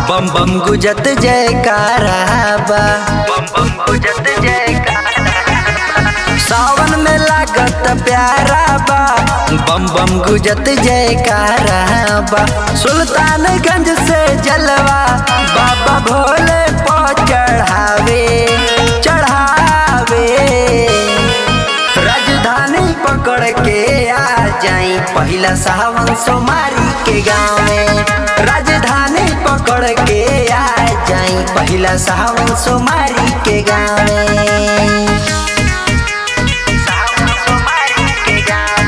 बम बम गुजत जयकारा बा बम बम गुजत जयकारा सावन में लागत प्यारा बा बम बम गुजत जयकारा बा सुल्तानगंज से जलवा बाबा भोले पो चढ़ावे चढ़ावे राजधानी पकड़ के आ जाई पहिला सावन सोमारी के गाँव में राजधानी पकड़ के आ जाई पहिला सावन सोमारी के गाँव में सावन सोमारी के गाँव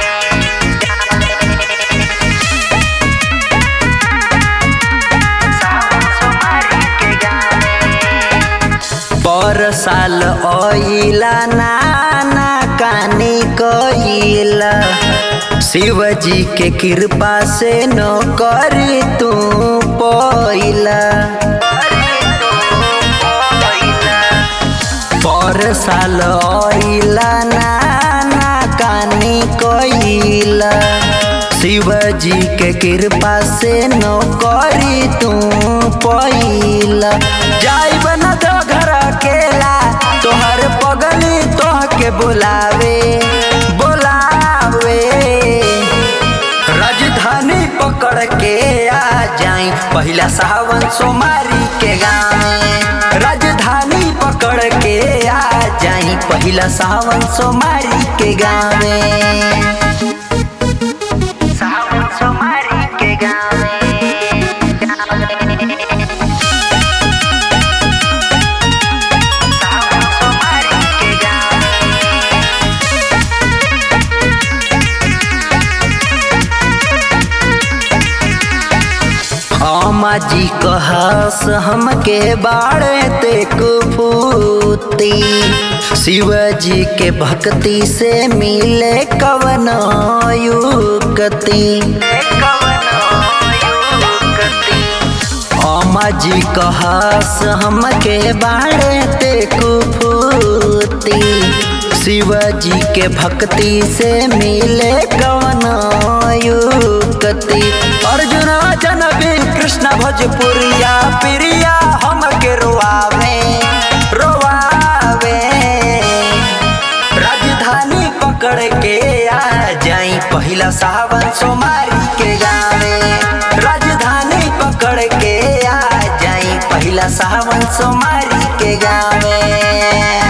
पर साल ओइला नाना कानी कोइला शिवजी के कृपा से नौकरी तू पोइला पर साल ओइला नाना कानी कोइला शिवजी के कृपा से नौकरी तू पोइला जाई बना दो घर अकेला तोहर पगली तोह के बुलावे बुलावे राजधानी पकड़ के आ जाई पहिला सावन सोमारी के गाँव राजधानी पकड़ के आ जाई पहिला सावन सोमारी के गाँव सावन सोमारी के गाँव सावन सोमारी के गाँव अम्मा जी कहस हमके बाड़े ते कुफूती शिव जी के भक्ति से मिले कवन युक्ति अम्मा जी कहस हमके बाड़े ते कुफूती शिव जी के भक्ति से मिले कवन युक्ति अर्जुन जनबी कृष्ण भोजपुरिया प्रिया हमके रोआवे रोआवे राजधानी पकड़ के आ जाई पहिला सावन सोमारी के गावे राजधानी पकड़ के आ जाई पहिला सावन सोमारी के गावे